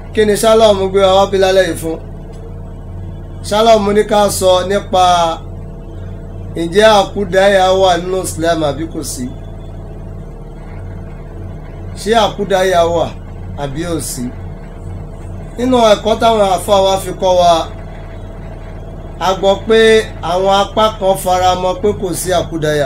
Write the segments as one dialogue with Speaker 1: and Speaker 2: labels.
Speaker 1: kí ni sálọ̀mù gbé wa wá bí lálẹ́ yìí fún sálọ̀mù ní ká sọ nípa ǹjẹ́ àkúdáyà wà nínú Islam àbí kò sí ṣé àkúdáyà wà àbí ò sí nínú ẹ̀kọ́ táwọn àfáà wa fi kọ́ wa a gbọ́ pé àwọn apá kan fara mọ́ pé kò sí àkúdáyà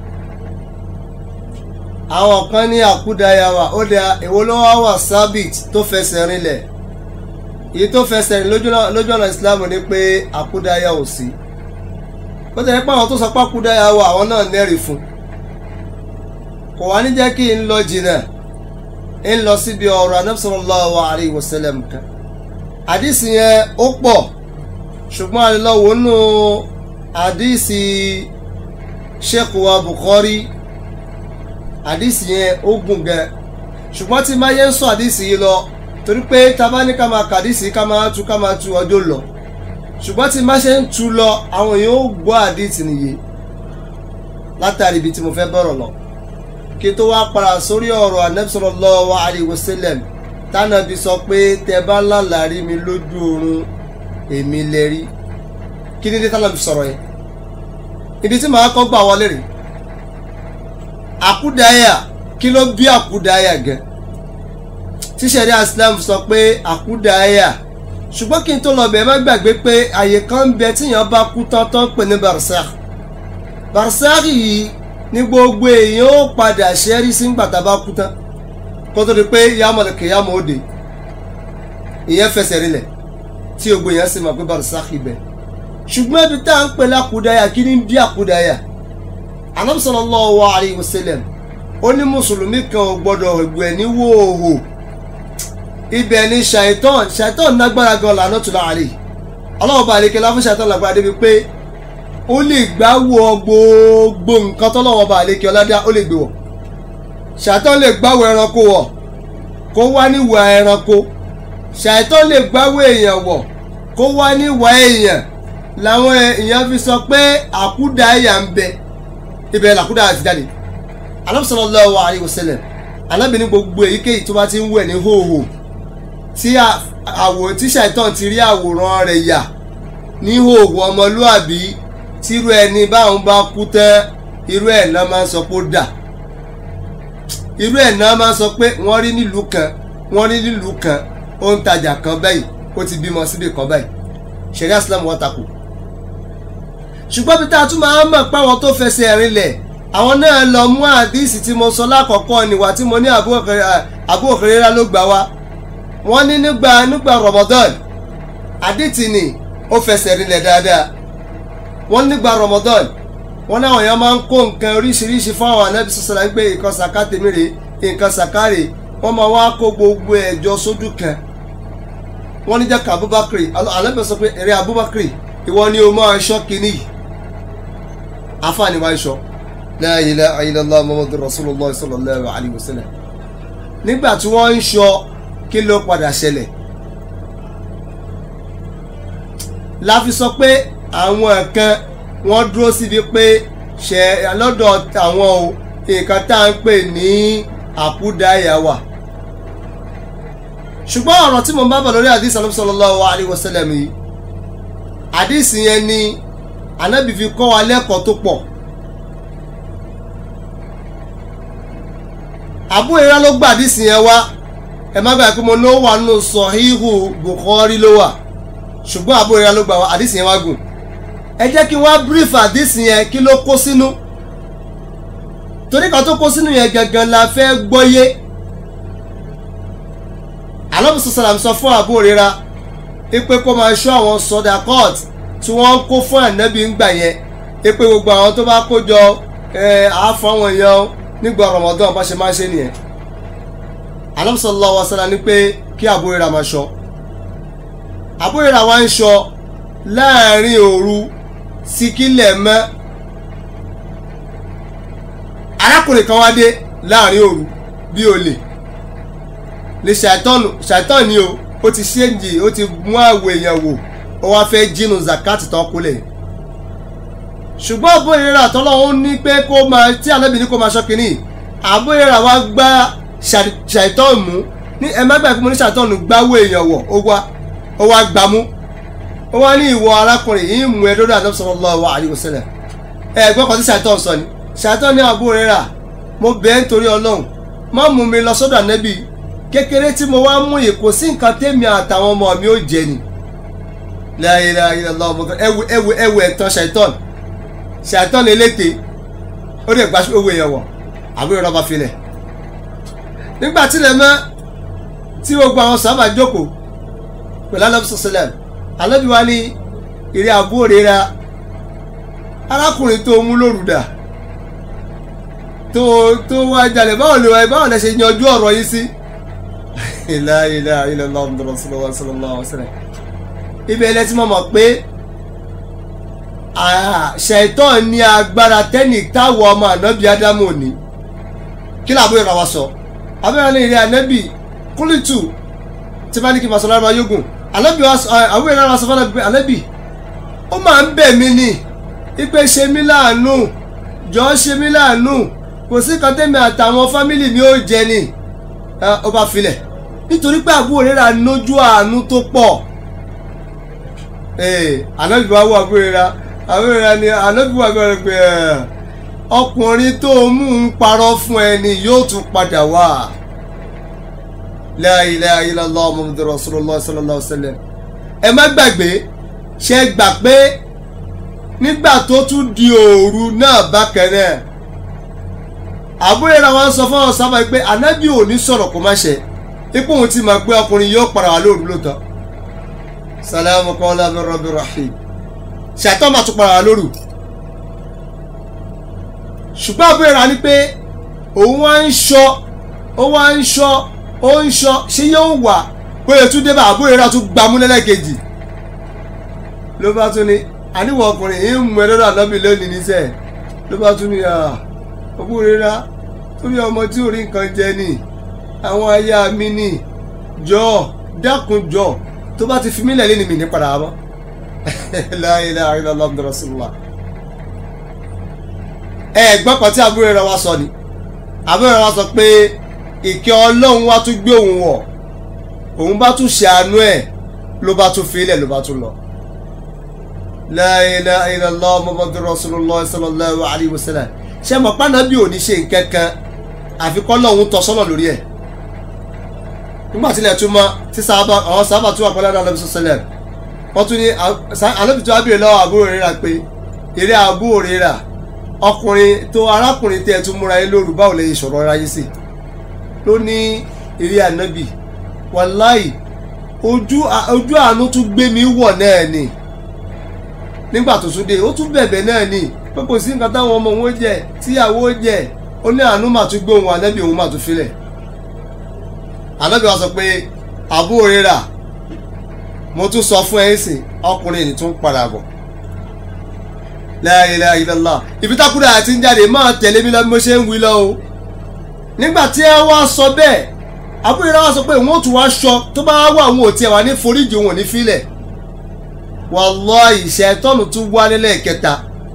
Speaker 1: àwọn kan ní àkúdáyà wà ó dẹ èwo ló wá wà sábìt tó fẹsẹ̀ rinlẹ̀ èyí tó fẹsẹ̀ rìn lójú ọ̀nà Islam ni pé àkúdáyà ò sí ó tẹ̀lé pé àwọn tó sọ pé àkúdáyà wà àwọn náà nẹ́rìí fún kò wá ní jẹ́ kí n lọ jìnnà ń lọ síbi ọ̀rọ̀ Ànábì sallallahu alayhi wa sallam kan àdìsí yẹn ó pọ̀ ṣùgbọ́n àlelọ́wọ́ nù àdìsí Sheikh wa Bukhari àdìsí yẹn ó gùn gan ṣùgbọ́n tí máa yẹ ń sọ àdìsí yìí lọ torí pé tábà ní ká máa kàdìsí ká máa tú ká máa tú ọjọ́ lọ ṣùgbọ́n tí máa ṣe ń tú lọ àwọn èèyàn ó gbọ́ àdìsí nìyí látàrí ibi tí mo fẹ́ bọ̀rọ̀ lọ kí tó wá padà sórí ọ̀rọ̀ Ànábì sallallahu alaihi wasallam tánàbí sọ pé tẹ bá lálàrí mi lójú oorun èmi lè rí kí ni dé tánàbí sọ̀rọ̀ yẹn ibi tí màá kọ́ gbà wọlé rèé àkúdáyà kí ló bí àkúdáyà gan tíṣẹ̀rí Islam sọ pé àkúdáyà ṣùgbọ́n kí n tó lọ bẹ̀ má gbàgbé pé àyè kan ń bẹ tíyàn bá kú tán tán pè ní barsakh barsakh yìí ní gbogbo èèyàn ó padà ṣẹ́rí sí gbàtà bá kú tán kó tó di pé yàmọ̀lẹ̀ kìyàmọ̀ òde ìyẹn fẹsẹ̀ rinlẹ̀ tí gbogbo èèyàn sì mọ̀ pé barsakh ibẹ̀ ṣùgbọ́n ibi tá à ń pè lákúdáyà kí ni bí àkúdáyà anabi sallallahu alayhi wa sallam ó ní mùsùlùmí kan ò gbọdọ̀ gbẹ̀ ní wòòhò ibẹ̀ ni ṣàìtàn ṣàìtàn nágbára gan lànà tó láàrin ọlọ́wọ́ bá àlekè láfún ṣàìtàn lágbára débi pé ó lè gbá wọ gbogbo nǹkan tọ́lọ́wọ́ bá àlekè ọládá ó lè gbé wọ̀ ṣàìtàn lè gbáwọ ẹranko wọ̀ kó wá níwà ẹranko ṣàìtàn lè gbáwọ èèyàn wọ̀ kó wá níwà èèyàn làwọn èèyàn fi sọ pé àkúdàáyà ń bẹ ibẹ̀ làkúdà àti jáde Ànábì sallallahu alaihi wasallam alábìíní gbogbo èyíkéyìí tó bá ti ń wẹ̀ ní hóhò tí àwò tí ṣàìtàn ti rí àwòrán rẹ̀ yà ní hóhò ọmọlúàbí tírú ẹni báwọn bá kú tán irú ẹ̀ náà máa ń sọ pé ó dà irú ẹ̀ náà máa ń sọ pé wọ́n rí nílùú kan wọ́n rí nílùú kan ó ń tajà kan báyìí ó ti bímọ síbì kan báyìí ṣẹ̀ríà Islam wọ́n takò ṣùgbọ́n bí tá a tún máa ń mọ̀ páwọn tó fẹsẹ̀ rinlẹ̀ àwọn náà lọ mú àdíìsì tí mo sọ lákọ̀ọ́kọ́ níwà tí mo ní Abu Hurairah ló gbà wá wọ́n ní nígbà nígbà Ramadan àdìtì ni ó fẹsẹ̀ rinlẹ̀ dáadáa wọ́n nígbà Ramadan wọ́n náà èèyàn máa ń kó nǹkan oríṣiríṣi fún àwọn anábì sọ̀sọ̀rọ̀ pé nǹkan sàká tèmi rè nǹkan sàká rè wọ́n máa wá kó gbogbo ẹ̀jọ sójú kan wọ́n ní jẹ́ ká Abubakar anábì sọ pé èrè Abubakar ìwọ ni o máa ṣọ́ kínní yìí afaani wa sọ la ilaha illallah muhammadu rasulillah sallallahu alayhi wa sallam nígbà tí wọ́n ń sọ kí ló padà ṣẹlẹ̀ la fi sọ pé àwọn kan wọ́n dúró síbi pé ṣe lọ́dọ̀ àwọn o nǹkan tá à ń pè ní àkúdáyà wà ṣùgbọ́n ọ̀rọ̀ tí mo bá bọ̀ lórí àdìs sallallahu alayhi wa sallam yìí àdìs yẹn ni anabi fi kọ́ wa lẹ́kọ̀ọ́ tó pọ̀ Abu Hurairah ló gbà dísì yẹn wá ẹ má gbàgbé mo ló wà nù Sahihu Bukhari ló wà ṣùgbọ́n Abu Hurairah ló gbà wá àdísì yẹn wá gùn ẹ jẹ́ kí wọ́n brief àdísì yẹn kí ló kó sínú torí kan tó kó sínú yẹn gangan la fẹ́ gbọ́yé Ànábì sàlám sọ fún Abu Hurairah ipe kó máa ṣọ́ àwọn sọdà court tí wọ́n ń kó fún ànábì ń gbà yẹn pé gbogbo àwọn tó bá kó jọ àáfọ̀ àwọn èèyàn nígbà Ramadan bá ṣe máa ṣe nìyẹn Ànábì sallallahu alaihi wasallam ní pé kí Abu Hurairah máa ṣọ́ Abu Hurairah wá ń ṣọ́ láàrin òru sí kílẹ̀ mọ́ arákùnrin kan wá dé láàrin òru bí olè ní ṣàìtọ́nù ni o ó ti ṣéǹjì ó ti mú àwọ̀ èèyàn wò ó wá fẹ́ jínú zakat tán kúlẹ̀ ṣùgbọ́n Abu Hurairah tọ́lọ́hún ní pé kó máa tí Ànábì ní kó máa ṣọ́ kínní Abu Hurairah wá gbá ṣàìtọ́n mú ní ẹ má gbàgbé mo ní ṣàtọ́nù gbáwó èèyàn wọ̀ ó wá ó wá gbámú ó wá ní ìwọ arákùnrin yìí mú ẹ lọ́dọ̀ Ànábì sallallahu alaihi wasallam ẹ gbọ́ kan tí ṣàtọ́n sọ ni ṣàtọ́n ní Abu Hurairah mo bẹ̀ ẹ́ nítorí ọlọ́run má mú mi lọ sọ́dọ̀ ànábì kékeré tí mo wá mú yìí kò sí nǹkan tẹ́mi àtàwọn ọmọ mi ó jẹ ni la ilaha illallah ọmọ ẹwù ẹwù ẹwù ẹ̀tàn ṣàìtọ́n ṣàìtọ́n eléte ó dẹ̀ gba owó èèyàn wọ̀ Abu Hurairah bá filẹ̀ nígbà tílẹ̀ mọ́ tí gbogbo àwọn sábà jókòó pẹ̀lú alábùsọ̀ sílẹ̀ alábì wa ní ìrẹ́ Abu Hurairah arákùnrin tó mú lórúdà tó tó wá jalè báwo lè wá báwo lè ṣe yanjú ọ̀rọ̀ yìí sí. la ilaha illallah muhammadur rasulullah sallallahu alaihi wasallam. ibẹ̀ ilẹ̀ tí mo mọ̀ pé ṣẹ̀tọ́ ní agbára tẹ́nì táwọ̀ ọmọ ànábì ádámù ní kí làbó ìrà wa sọ abẹ́rẹ́ ní ìrẹ́ ànábì kúlìtù tí bá ní kí n máa sọ lára yógùn ànábì àwọn ìrẹ́ wa sọ fún ànábì ó máa ń bẹ̀ mí ni ipe ṣe mí láàánú jọ ṣe mí láàánú kò sí kan tẹ́mi àtàwọn fámìlì mi ò jẹ ni ó bá filẹ̀ nítorí pé àbúrò rẹ̀ ra nójú àánú tó pọ̀ ànábì wa wọ àbúrò rẹ̀ ra àbúrò rẹ̀ ni ànábì wa bẹ̀rẹ̀ pé ọkùnrin tó mú un parọ́ fún ẹ ni yóò tún padà wá la ilaha illallah muhammadur rasulullah sallallahu alaihi wasallam ẹ má gbàgbé ṣe gbà pé nígbà tó tún di òru náà bákan náà àbúrò ra wọn sọ fún ọ̀sán báyìí pé ànábì ò ní sọ̀rọ̀ kó má ṣe ipò òun ti mọ̀ pé ọkùnrin yóò padà wá lóru lóòótọ́ salamu qawlan min rabbir rahim ṣàtọ́ máa tún padà wá lóru ṣùgbọ́n àbúrò ra ni pé òun wá ń ṣọ́ ó wá ń ṣọ́ ó ń ṣọ́ ṣé yóò wà bóyá tún dé bá àbúrò ra tún gbámú lẹ́lẹ́kejì ló bá tún ní àníwọ̀ ọkùnrin yìí ń mú ẹ lọ́dọ̀ ànábì lónìí níṣẹ́ ló bá tún ní àbúrò rírá torí ọmọ tí ò rí nǹkan jẹ ni àwọn aya mi ni jọ dákun jọ tó bá ti fi mílẹ̀ lé ni mi ní padà mọ́ la ilaha illallah muhammadur rasulullah ẹ gbọ́ kan tí àbúrò rẹ̀ wá sọ ni àbúrò rẹ̀ wá sọ pé ìkẹ́ ọlọ́run wá tún gbé òun wọ̀ òun bá tún ṣàánú ẹ̀ ló bá tún fi ilẹ̀ ló bá tún lọ la ilaha illallah muhammadur rasulullah sallallahu alayhi wa sallam ṣe mọ̀ pánábì ò ní ṣe nǹkan kan àfi kọ́ lọ́hún tọ́ sọ́nà lórí ẹ̀ nígbà tí ilẹ̀ tún mọ́ tí sábà àwọn sábà tún wà pẹ́lú àdá lọ́bí sọ́sẹ́lẹ̀ wọ́n tún ní alóbi tó wábìrì lọ́wọ́ àbúrò rírà pé eré àbúrò rírà ọkùnrin tó arákùnrin tẹ́ ẹ tún múra yín lóru báwo lè sọ̀rọ̀ ara yín sí ló ní eré ànábì wàláì ojú àánú tún gbé mi wọ̀ náà ni nígbà tó tún dé ó tún bẹ̀bẹ̀ náà ni pé kò sí nǹkan táwọn ọmọ òun jẹ tíyàwó jẹ ó ní àánú mà tún gbé òun ànábì òun mà tún filẹ̀ ànábì wa sọ pé àbúrò rírà mo tún sọ fún ẹ̀yìn sìn ọkùnrin ní tún padà bọ̀ la ilaha illallah ibi tákùrẹ́ àti ń jáde máa tẹ̀lé mi lọ bí mo ṣe ń wí lọ o nígbà tí ẹ wá sọ bẹ́ẹ̀ àbúrò rírà wá sọ pé òun ò tún wá aṣọ tó bá wà òun ò tiẹ̀ wà ní foríjì òun ò ní filẹ̀ wallahi ṣẹ̀tọ́nù tún wá nílẹ̀ kẹta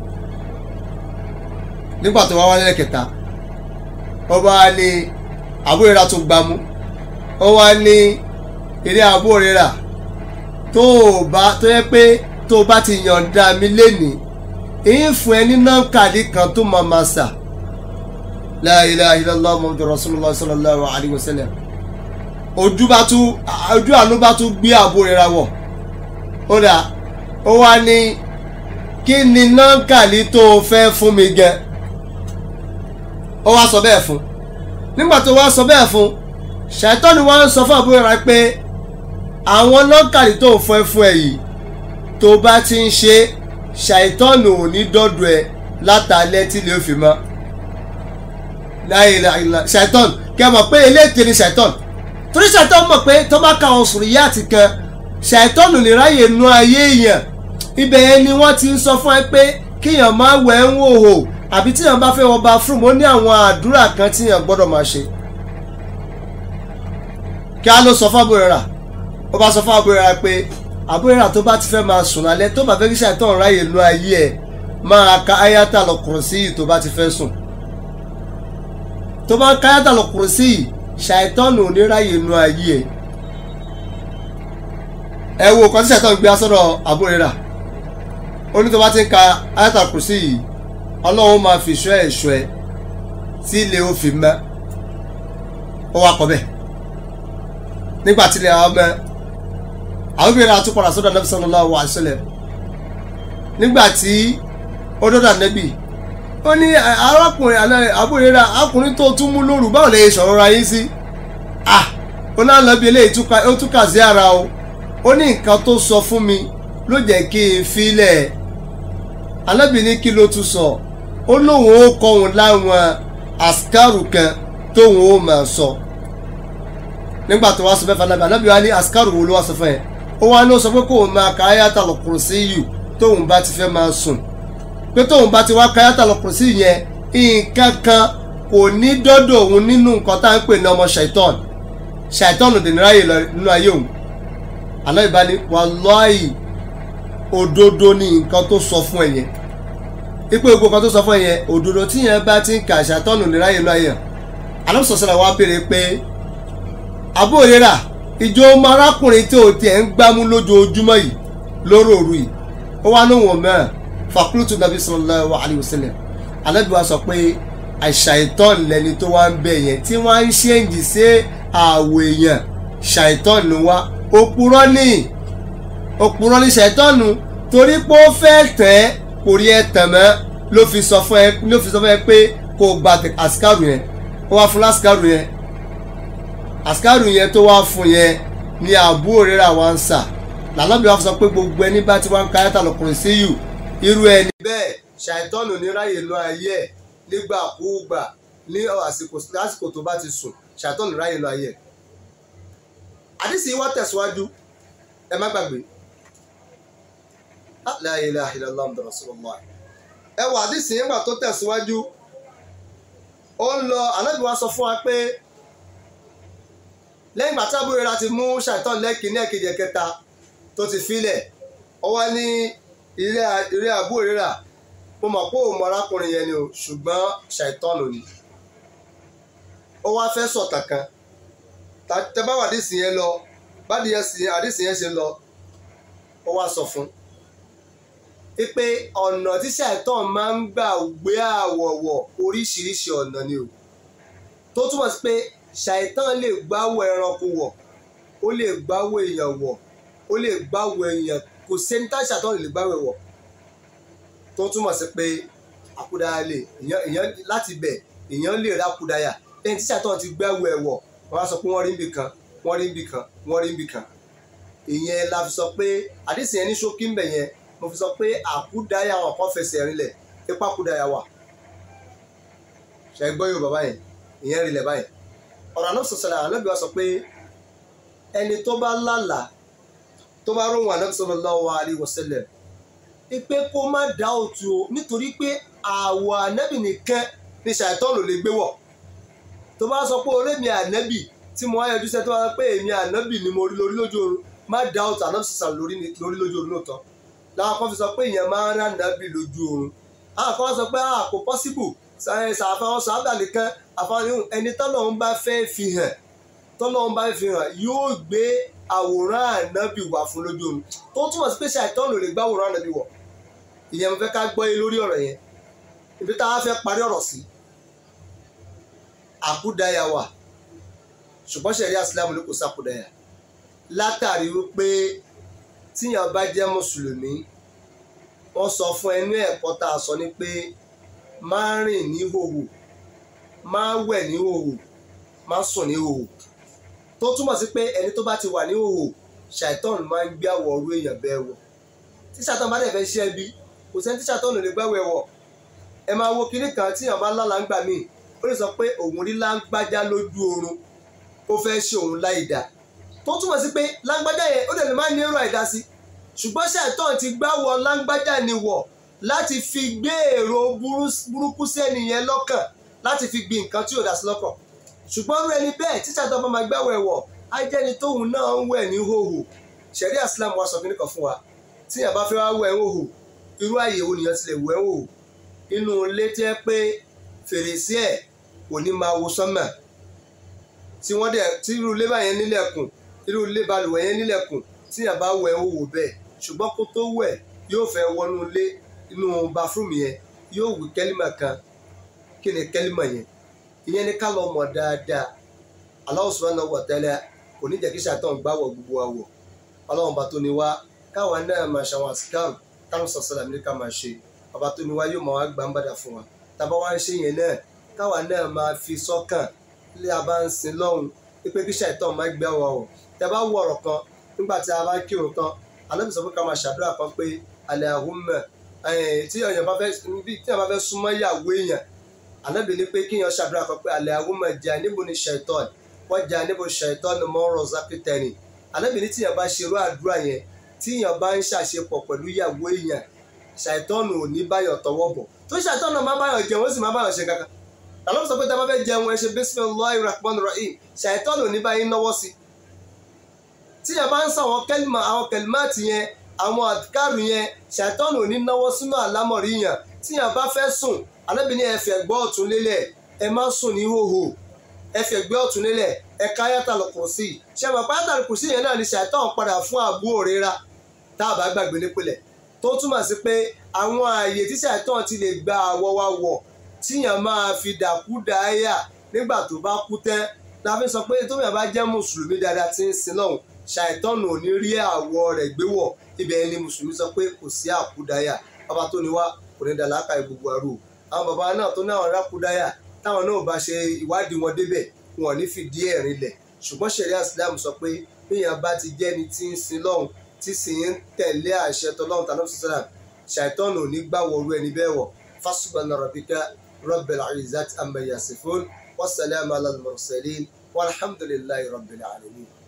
Speaker 1: nígbà tó wá wá nílẹ̀ kẹta ó bá ní àbúrò rírà tún gbámú ó wá ní eré àbúrò rírà tó o bá tó yẹ pé tó o bá ti yọ̀ǹda mi lénìí èyí fún ẹ ní nọ́ńkàdí kan tó máa ma sà la ilaha illallah muhammadur rasulullah sallallahu alayhi wa sallam ojú bá tún ojú àánú bá tún gbé àbúrò rírà wọ̀ ó dà ó wá ní kí ni nọ́ńkàlí tó o fẹ́ fún mi gẹ ó wá sọ bẹ́ẹ̀ fún nígbà tó wá sọ bẹ́ẹ̀ fún ṣàìtọ́ni wá ń sọ fún àbúrò rẹ pé àwọn nọ́ńkàlí tó o fẹ́ fún ẹ yìí tó bá ti ń ṣe ṣàìtọ́nù ò ní dọ́dọ̀ ẹ látàlẹ́ tí lè fi mọ́ láìláìlá ṣàìtọ́n kẹ́ mọ̀ pé eléèké ni ṣàìtọ́n torí ṣàìtọ́n mọ̀ pé tó bá ka àwọn sùrìyà àti kan ṣàìtọ́nù lè ráyè nu ayé èèyàn ibẹ̀ yẹn ni wọ́n ti ń sọ fún ẹ pé kíyàn máa wẹ̀ ń wò hò àbí tíyàn bá fẹ́ wọ bathroom ó ní àwọn àdúrà kan tíyàn gbọ́dọ̀ máa ṣe. kí á ló sọ fún àbúrò rà ó bá sọ fún àbúrò rà pé àbúrò rà tó bá ti fẹ́ máa sùn lálẹ́ tó bá fẹ́ kí ṣàìtọ́nù ráyè nu ayé ẹ̀ máa ka ayata lọ kùrùsí yìí tó bá ti fẹ́ sùn tó bá ń ka ayata lọ kùrùsí yìí ṣàìtọ́nù oníráyè inú ayé ẹ̀ ẹ wo kan tí ṣàìtọ́nù gbé asọ́dọ̀ àbúrẹ́rà ó ní tó bá ti ń ka ayatul kursi yìí ọlọ́run máa fi ṣọ́ ẹ̀ ṣọ́ ẹ tí ilé ó fi mọ́ ó wá kọ́ bẹ́ẹ̀ nígbà tí ilé àwọn ọmọ àbúrẹ́rà tún padà sọ́dọ̀ Nabi sallallahu alaihi wasallam nígbà tí ó dọ́dọ̀ Nabi ó ní arákùnrin àbúrẹ́rà arákùnrin tó tún mú lóru báwo lè sọ̀rọ̀ ra yín sí ah ó náà lọ bí eléyìí ó túkà sí ara o ó ní nǹkan tó sọ fún mi ló jẹ́ kí n filẹ̀ Ànábì ní kí ló tún sọ ó lóun ó kọ́ òun láwọn àsìkárù kan tóun ó máa sọ nígbà tó wá sọ fẹ́ fanabi Ànábì wa ní àsìkárù wo ló wá sọ fún ẹ ó wá ní ó sọ pé kóun máa ka Ayatul Kursiyu tóun bá ti fẹ́ máa sùn pé tóun bá ti wá ka Ayatul Kursiyu yẹn nǹkan kan kò ní dọ́dọ̀ òun nínú nǹkan tá à ń pè ní ọmọ ṣàìtọ́n ṣàìtọ́n ò dè ní ráyè lọ nínú ayé òun Ànábì bá ní wàláhì òdodo ni nǹkan tó sọ fún ẹ yẹn ipò gbogbo kan tó sọ fún ẹ yẹn òdodo tí yẹn bá ti ń kà ṣàtọ́nù ní ráyè lọ́yẹ̀ alọ́sọ̀sọ̀rọ̀ wa béèrè pé àbóyèrà ìjọ ọmọ arákùnrin tí o tiẹ̀ ń gbámú lójoojúmọ́ yìí lóró òru yìí ó wá ní wọn mẹ́rin fàkúrútù nàbí sallallahu alaihi wasallam Ànábì wa sọ pé àṣàìtọ́n lẹni tó wá ń bẹ yẹn tí wọ́n á ń ṣéǹjì sí àwọ̀ èèyàn ṣàìtọ́n ló wá òpùrọ́ nìyí òpùrọ̀ ní ṣẹ̀tọ́nù torí pé ó fẹ́ tẹ̀ ẹ́ kò rí ẹ tàn mọ́ ló fi sọ fún ẹ ló fi sọ fún ẹ pé kò gba àsìkárù yẹn ó wá fún lásìkárù yẹn àsìkárù yẹn tó wá fún yẹn ní àbúrò rírà wá ń sà lànàbí wa sọ pé gbogbo ẹni bá ti wá ń ka Ayatul Kursiyu irú ẹni. bẹ́ẹ̀ ṣàìtọ́nù ní ráyè lọ ayé ẹ̀ nígbàkúùgbà ní àsìkò lásìkò tó bá ti sùn ṣàìtọ́nù ráyè lọ ayé ẹ̀. àdìsí wa tẹ̀síwájú ẹ má gbàgbé la ilaha illallah muhammadu rasulullah ẹ wà àdìsí nígbà tó tẹ̀síwájú ó ń lọ ànábì wa sọ fún wa pé lẹ́yìn ìgbà tí àbúrò rẹ̀ ti mú ṣàìtàn lẹ́kì ní ẹ̀kejì ẹ̀kẹta tó ti filẹ̀ ó wá ní ilé àbúrò rẹ̀ mo mọ̀ pé òun mọ arákùnrin yẹn ni o ṣùgbọ́n ṣàìtàn ló ní ó wá fẹ́ sọ̀tàn kan tẹ bá wà àdìsí yẹn lọ bá àdìsí yẹn ṣe lọ ó wá sọ fún un pé ọ̀nà tí ṣàìtàn máa ń gbà gbé àwọ̀wọ̀ oríṣiríṣi ọ̀nà ni o tó túmọ̀ sí pé ṣàìtàn lè gbáwọ̀ ẹranko wọ̀ ó lè gbáwọ̀ èèyàn wọ̀ ó lè gbáwọ̀ èèyàn kò sẹ́ni tá ṣàìtàn lè gbáwọ̀ wọ̀ tó túmọ̀ sí pé àkúdáyà lè èèyàn láti bẹ̀ èèyàn lè rákúdáyà lẹ́yìn tí ṣàìtàn ti gbáwọ̀ ẹ̀ wọ̀ wọ́n á sọ pé wọ́n rí níbì kan wọ́n rí níbì kan wọ́n rí níbì kan ìyẹn la fi sọ pé àdìsí yẹn ní ṣókí ń bẹ̀ yẹn mo fi sọ pé àkúdáyà wọn kan fẹsẹ̀ rinlẹ̀ ipa kúdáyà wà ṣe gbọ́ yóò bàbá yẹn ìyẹn rinlẹ̀ báyẹn ọ̀rọ̀ àná sọ̀sọ̀rọ̀ ànábì wa sọ pé ẹni tó bá lálà tó bá róhùn ànábì sallallahu alaihi wasallam pé kó má dá òtún o nítorí pé àwọ̀ ànábì nìkan ni ṣàìtọ́nù lè gbé wọ̀ tó bá sọ pé orí mi ànábì tí mo wá yọjú sẹ́ tó bá sọ pé èmi ànábì ni mo rí lórí lójú oorun má dá òtún ànábì sọ̀sọ̀rọ̀ lórí lójú oorun lóòótọ́ làwọn kan fi sọ pé èèyàn máa ń rà nàbì lójú oorun àwọn kan sọ pé kò possible ṣàfihàn sábà nìkan àfihàn ẹni tọ́lọ́run bá fẹ́ fi hàn tọ́lọ́run bá fi hàn yóò gbé àwòrán ànábì wá fún lójú oorun tó túmọ̀ sí pé ṣàìtọ́nù lè gbá àwòrán ànábì wọ̀ ìyẹn mo fẹ́ ká gbọ́ yé lórí ọ̀rọ̀ yẹn ibi tá a fẹ́ parí ọ̀rọ̀ sí àkúdáyà wà ṣùgbọ́n ṣẹ̀rí àsìlámù ní kò sàkúdáyà látàrí wípé tíyàn bá jẹ́ mùsùlùmí wọ́n sọ fún ẹnu ẹ̀kọ́ tá a sọ ni pé má rìn ní hòhò má wẹ̀ ní hòhò má sùn ní hòhò tó túmọ̀ sí pé ẹni tó bá ti wà ní hòhò ṣàìtọ́n máa ń gbé àwọ̀ ọ̀rú èèyàn bẹ́ẹ̀ wọ̀ tí ṣàìtọ́n bá dẹ̀ fẹ́ ṣe ẹbí kò sẹ́ni tí ṣàìtọ́n lè gbáwẹ̀ wọ̀ ẹ máa wo kinní kan tíyàn bá lálàá ń gbà míì ó lè sọ pé òun rí láńgbájá lójú oorun ó fẹ́ ṣe òun láì dá tó túmọ̀ sí pé láńgbájá yẹn ó dẹ̀ lè má ní èrò àìdá sí ṣùgbọ́n ṣàìtàn ti gbáwọ̀ láńgbájá ni wọ̀ láti fi gbé èrò burúkú sẹ́ni yẹn lọ́kàn láti fi gbin nǹkan tí ò dá sí lọ́kàn ṣùgbọ́n rú ẹni bẹ́ẹ̀ tí ṣàìtàn bá máa gbáwọ̀ ẹ̀wọ̀ á jẹ́ni tóun náà ń wẹ̀ ní hòhò ṣẹ̀rí àsìlámù wa sọ kí nìkan fún wa tí yàrá bá fẹ́ wá wẹ̀ ń hòhò irú àyè wo nìyẹn ti lè wẹ̀ ń hòhò inú ilé tẹ́ pé fèrèsé ẹ̀ kò ní máa wo sánmà tí wọ́n dẹ̀ tí irú ilé báyẹn nílẹ̀kùn irú ilé balùwẹ̀ yẹn nílẹ̀kùn tí yàn bá wẹ̀ ó wò bẹ́ẹ̀ ṣùgbọ́n kó tó wẹ̀ yóò fẹ́ wọnú ilé inú bathroom yẹn yóò wí kẹ́límà kan kí ni kẹ́límà yẹn ìyẹn ni ká lọ mọ̀ dáadáa Allah subhanahu wa ta'ala kò ní jẹ́ kí ṣàtàn gbáwọ̀ gbogbo àwọ̀ ọlọ́run bá tó ní wá káwa náà máa ṣàwọn àsìkáàrù káwọn sọ̀sọ̀lá ní ká máa ṣe ọba tó ní wá yóò máa wá gbà ń bàdà fún wa tàbá wá ń ṣe yẹn náà káwa náà máa fi sọ́kàn lé a bá ń sin lọ́hùn pípé kí ṣàìtàn máa gbé àwọn ọ̀rọ̀ tẹ bá wọ ọ̀rọ̀ kan nígbà tí a bá kírun tán Ànábì sọ pé ká máa ṣàdúrà kan pé Allahumma tí èèyàn bá fẹ́ tí èèyàn bá fẹ́ súnmọ́ ìyàwó èèyàn Ànábì ní pé kíyàn ṣàdúrà kan pé Allahumma jannibni shaitan wa jannibu shaitan ma razaqtani Ànábì ní tíyàn bá ṣerú àdúrà yẹn tíyàn bá ń ṣàṣepọ̀ pẹ̀lú ìyàwó èèyàn ṣàìtọ́nù ò ní báyọ̀ tọwọ́ bọ̀ tó ṣàìtọ́nù máa báyọ̀ jẹun ó sì máa báyọ̀ ṣe kankan àlọ́ sọ pé tá a bá fẹ́ jẹun ẹ ṣe bismillahir rahmanir rahim ṣàìtọ́nù ò ní báyìí náwó sí tíyàn bá ń sọ àwọn kẹlìmọ̀ àwọn kẹlìmọ̀tì yẹn àwọn àdìkárù yẹn ṣàìtọ́nù ò ní náwó sínú àlámọ̀rí yẹn tíyàn bá fẹ́ sùn Ànábì ní ẹ fi ẹ̀gbẹ́ ọ̀tún lélẹ̀ ẹ má sùn ní hòhò ẹ fi ẹ̀gbẹ́ ọ̀tún lélẹ̀ ẹ ká Ayatul Kursi ṣe mọ̀ pé Ayatul Kursi yẹn náà ni ṣàìtọ́nù padà fún àbúrò rira tá a bá gbàgbé nípìnlẹ̀ tó túmọ̀ sí pé àwọn ààyè tí ṣàìtàn ti lè gba àwọ̀ wa wọ̀ tíyàn máa fi dàkú dáyà nígbà tó bá kú tẹ́ la fi sọ pé tóbi àbá jẹ́ mùsùlùmí dáadáa tí ń sin lọ́hùn ṣàìtàn ò ní rí àwọ̀ rẹ̀ gbé wọ̀ ibẹ̀ ni mùsùlùmí sọ pé kò sí àkúdáyà bàbá tó ní wá kò ní dà láàkà gbogbo àrò àwọn bàbá náà tó náà rákúdáyà táwọn náà bá ṣe ìwádìí wọn débẹ̀ wọn ò ní fìdí ẹ̀ rinlẹ̀ ṣùgbọ́n ṣẹ̀ríà Islam sọ pé bíyàn bá ti jẹ́ni tí ń sin lọ́hùn tí sì ń tẹ̀lé àṣẹ tọ́lọ́run tàbí sọ́sọ́dà ṣàìtọ́nù ní gbàwọ̀rú ẹni bẹ́ẹ̀ wọ̀ fasubhana rabbika rabbil izzati amma yasifun wassalamu ala al-mursalin walhamdulillahi rabbil alamin.